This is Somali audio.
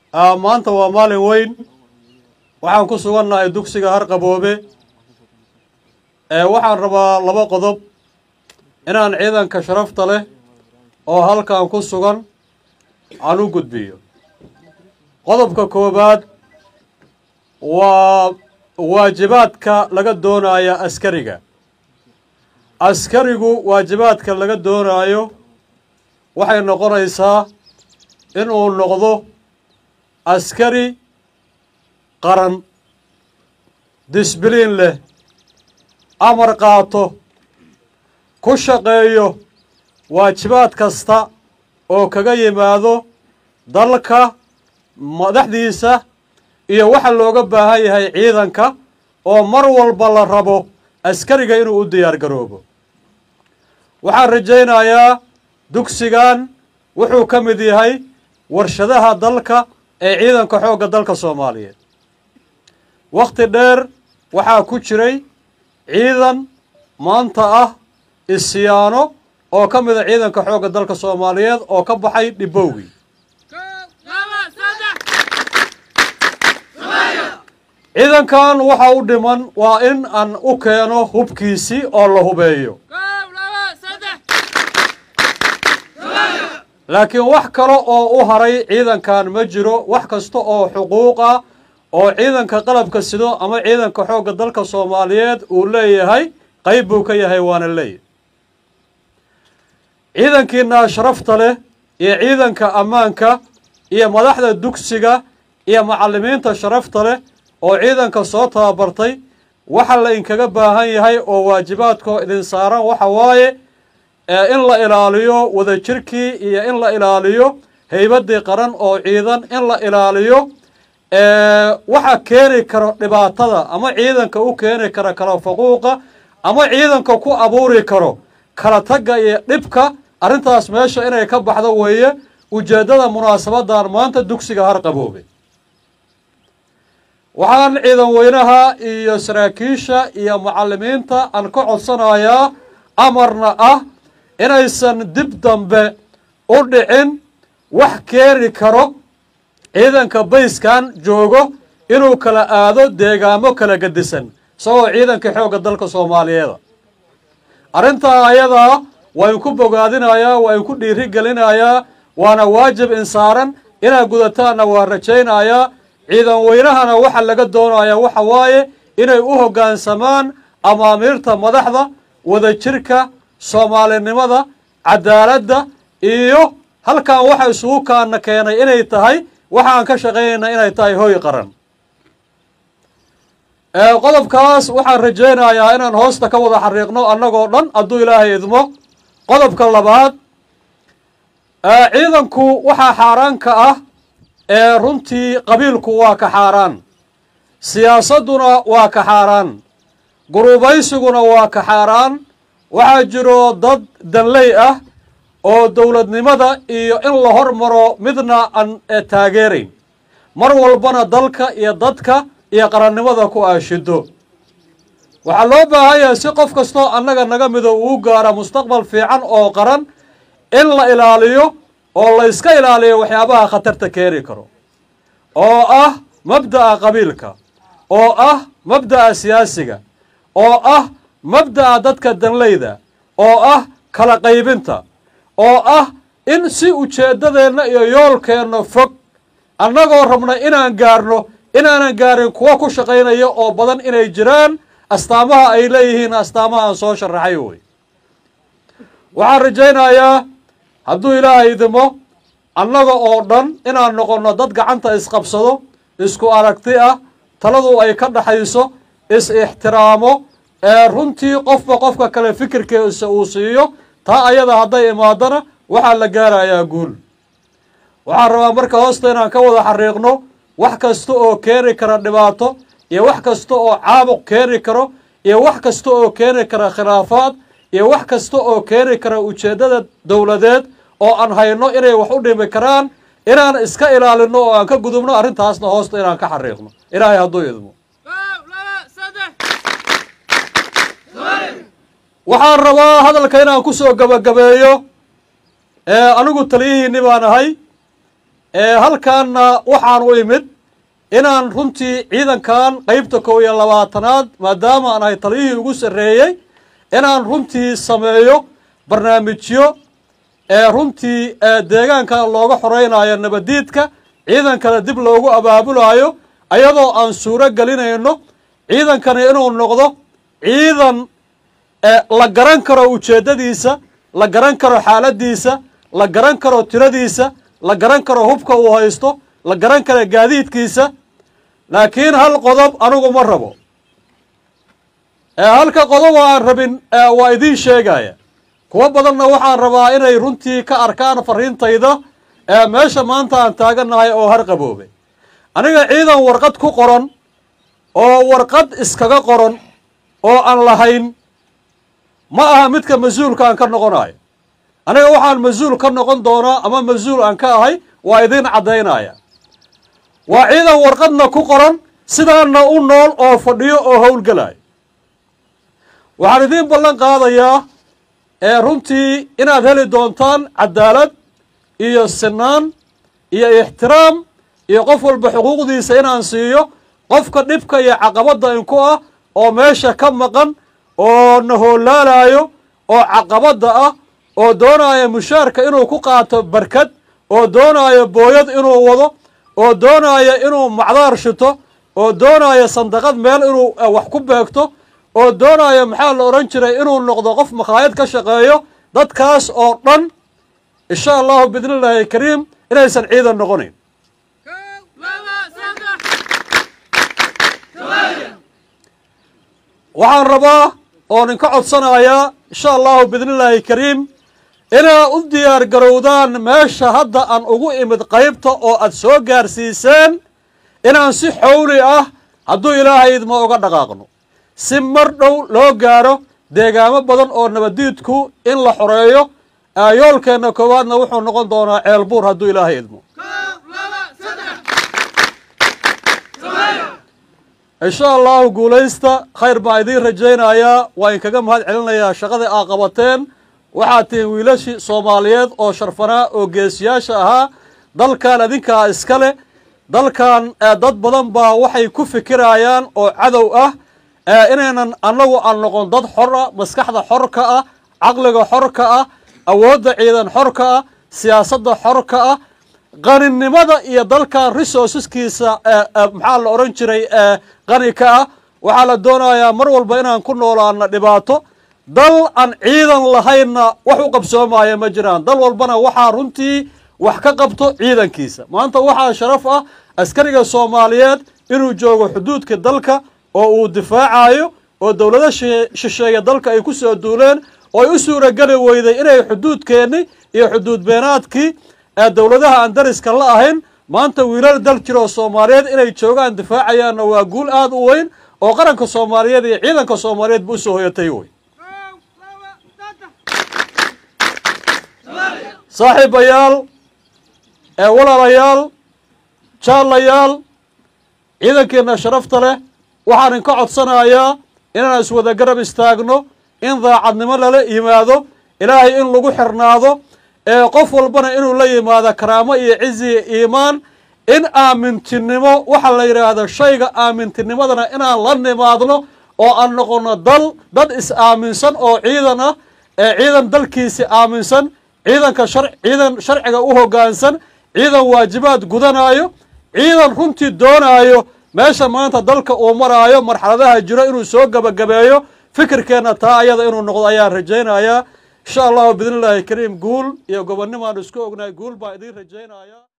maanta waa maalin weyn waxaan ku sugannahay dugsiga harqaboobe waxaan rabaa laba qodob inaan ciidanka sharafta leh oo halkan ku sugan aan u gudbiyo qodobka koowaad waa waajibaadka laga doonaya askariga askarigu waajibaadka laga doonaayo waxay noqonaysaa inuu noqdo askari qaran disbiliin leh amar qaato ku shaqeeyo waajibaad kasta oo kaga yimaado dalka madaxdiisa iyo waxa looga baahan yahay ciidanka oo mar walba la rabo askariga inuu u diyaar garoobo waxaan rajaynayaa dugsigan wuxuu ka mid yahay warshadaha dalka ee ciidanka xoogga dalka soomaaliyeed wakhti dheer waxaa ku jiray ciidan maanta ah isyaano oo ka mida ciidanka xoogga dalka soomaaliyeed oo ka baxay dhibowgii ciidankan waxa u dhiman waa in aan u keeno hubkiisii oo la hubeeyo laakiin wax kale oo u haray ciidankan ma jiro wax kasta oo xuquuq ah oo ciidanka qalabka sido ama ciidanka xoogga dalka soomaaliyeed uu leeyahay qayb buu ka yahay waana leeyahy ciidankiina sharafta leh iyo ciidanka ammaanka iyo madaxda dugsiga iyo macallimiinta sharafta leh oo ciidanka soo tababartay waxa la inkaga baahan yahay oo waajibaadkoo idin saaran waxa waaye in la ilaaliyo wadajirkii iyo in la ilaaliyo haybaddii qaran oo ciidan in la ilaaliyo waxa keeni karo dhibaatada ama ciidanka u keeni kara kala faquuqa ama ciidanka ku abuuri karo kala tagga iyo dhibka arrintaas meesha inay ka baxdo weeye ujeeddada munaasabadan maanta dugsiga harqaboobe waxaan ciidan weynaha iyo saraakiisha iyo macallimiinta aan ka codsanayaa amarna ah inaysan dib dambe u dhicin wax keeni karo ciidanka bayskan joogo inuu kala aado deegaamo kala gedisan isagoo ciidanka xoogga dalka soomaaliyeeda arrintaa ayadaa waa inku bogaadinayaa waa inku dhiiri gelinayaa waana waajib insaaran inaad gudataanna waa rajaynayaa ciidan weynahana waxa laga doonayaa waxa waaye inay u hoggaansamaan amaamiirta madaxda wadajirka soomaalinimada cadaaladda iyo halkan waxa isugu kaana keenay inay tahay waxaan ka shaqaynayna inay tahay hoy qaran qodobkaas waxaan rajaynayaa inaan hoosta ka wada xariiqno annagoo dhan hadduu ilaahay idmo qodobka labaad ciidanku waxaa xaaraanka ah ee runtii qabiilku waa ka xaaraan siyaasadduna waa ka xaaraan gurubaysiguna waa ka xaaraan waxaa jiro dad danley ah oo dowladnimada iyo in la hormaro midna aan taageerayn mar walbana dalka iyo dadka iyo qarannimada ku aashido waxaa loo baahan yahay si qof kastoo annaga naga mido uu gaara mustaqbal fiican oo qaran in la ilaaliyo oo la yska ilaaliyo waxyaabaha khatarta keeni karo oo ah mabda'a qabiilka oo ah mabda'a siyaasiga oo ah mabda'a dadka danleyda oo ah kala qaybinta oo ah in si ujeeddadeenna iyo yoolkeenna fog annagoo rabna inaan gaarno inaanan gaarin kuwa ku shaqaynaya oo badan inay jiraan astaamaha ay leeyihiin astaamaha aan soo sharaxay wey waxaan rajaynayaa hadduu ilaahay idimo annaga oo dhan inaan noqonno dad gacanta isqabsado isku aragti ah taladu ay ka dhaxayso is-ixtiraamo ee runtii qofba qofka kale fikirkiisa uu siiyo taa ayada hadday imaadana waxaa la gaarayaa guul waxaan rabaa marka hoosta inaan ka wada xariiqno wax kasta oo keeni kara dhibaato iyo wax kasta oo caabuq keeni karo iyo wax kasta oo keeni kara khilaafaad iyo wax kasta oo keeni kara ujeeddada dowladeed oo aan hayno inay wax u dhimi karaan inaan iska ilaalino oo aan ka gudubno arrintaasna hoosta inaan ka xariiqno ilaahay hadduu idmo waxaan rabaa hadalka inaan ku soo gabagabeeyo anigu taliyihiinni baan ahay halkaanna waxaan u imid inaan runtii ciidankan qeybta kow iyo labaatanaad maadaama aan ahay taliyihii ugu sarreeyey inaan runtii sameeyo barnaamijyo ee runtii deegaankan looga xoreynayo nabadiidka ciidankana dib loogu abaabulayo ayadoo aan suuro gelinayno ciidankani inuu noqdo ciidan la garan karo ujeeddadiisa la garan karo xaaladiisa la garan karo tiradiisa la garan karo hubka uu haysto la garan karo gaadiidkiisa laakiin hal qodob anigu ma rabo halka qodob oo aan rabin waa idiin sheegaya kuwo badanna waxaan rabaa inay runtii ka arkaan fariintayda meesha maanta aan taagannahay oo harqaboobay aniga ciidan warqad ku qoran oo warqad iskaga qoran oo aan lahayn ma aha midka mas-uulka aan ka noqonayo aniga waxaan mas-uul ka noqon doonaa ama mas-uul aan ka ahay waa idiin caddaynaya waa ciidan warqadna ku qoran sidaana u nool oo fadhiyo oo howlgelayo waxaan idiin ballan qaadayaa ee runtii inaad heli doontaan cadaalad iyo sinaan iyo ixtiraam iyo qof walba xuquuqdiisa inaan siiyo qofka dhibka iyo caqabadda inku ah oo meesha ka maqan oo na hoolaalayo oo caqabadda ah oo doonaya mushaarka inuu ku qaato barkad oo doonaya booyad inuu wado oo doonaya inuu macdaar shito oo doonaya sandaqad meel inuu wax ku beegto oo doonaya maxaa la odhan jiray inuu noqdo qof makhaayad ka shaqeeyo dadkaas oo dhan insha allahu biidni illaahi kariim inaysan ciidan noqonayn waxaan rabaa oon inka codsanayaa insha allahu biidni illaahi kariim inaa u diyaar garowdaan meesha hadda aan ugu imid qaybta oo aad soo gaarsiiseen inaan si xowli ah hadduu ilaahay idma uga dhaqaaqno si mar dhow loo gaaro deegaamo badan oo nabadiidku in la xoreeyo yoolkeenna koowaadna wuxuu noqon doonaa ceelbuur hadduu ilaahay idmo insha allahu guulaysta khayr baan idiin rajaynayaa waa inkaga mahad celinayaa shaqadii aa qabateen waxaad tihiin wiilashii soomaaliyeed oo sharfanaa oo geesiyaasha ahaa dalkan adinkaa iska leh dalkan dad badan baa waxay ku fikirayaan oo cadow ah inaynan annagu aan noqon dad xor ah maskaxda xorka ah caqliga xorka ah awoodda ciidan xorka ah siyaasadda xorka ah qaninimada iyo dalkan resourceskiisa maxaa la odhan jiray qani ka ah waxaa la doonayaa mar walba inaan ku noolaano dhibaato dal aan ciidan lahaynna wax u qabsoomaya ma jiraan dal walbana waxaa runtii wax ka qabto ciidankiisa maanta waxaa sharaf ah askariga soomaaliyeed inuu joogo xuduudka dalka oo uu difaacayo oo dowlado shisheeya dalka ay ku soo duuleen oo ay u suurageli weyday inay xuduudkeenni iyo xuduud beenaadkii ee dowladaha aan dariska la ahayn maanta wiilal dal jiroo soomaaliyeed inay joogaan difaacayaanna waa guul aada u weyn oo qaranka soomaaliyeed iyo ciidanka soomaaliyeed ba usoo hoyatay wey saaxiibayaal ee walaalayaal jaalayaal ciidankeenna sharafta leh waxaan inka codsanayaa inaan iswada garab istaagno in daacadnimo lala yimaado ilaahay in lagu xirnaado ee qof walbana inuu la yimaado karaamo iyo cizi iyo iimaan in aamintinimo waxa la yidhaahdo shayga aamintinimadana inaan la nimaadno oo aan noqono dal dad is-aaminsan oo ciidan ah ee ciidan dalkiisi aaminsan ciidanka shar ciidan sharciga u hoggaansan ciidan waajibaad gudanayo ciidan runtii doonaayo meesha maanta dalka uu maraayo marxaladaha jiro inuu soo gebagabeeyo fikirkeenna taa ayada inuu noqdo ayaan rajaynayaa insha allahu biidni illaahi kariim guul iyo gobonnimaan isku ognahay guul baan idiin rajaynaya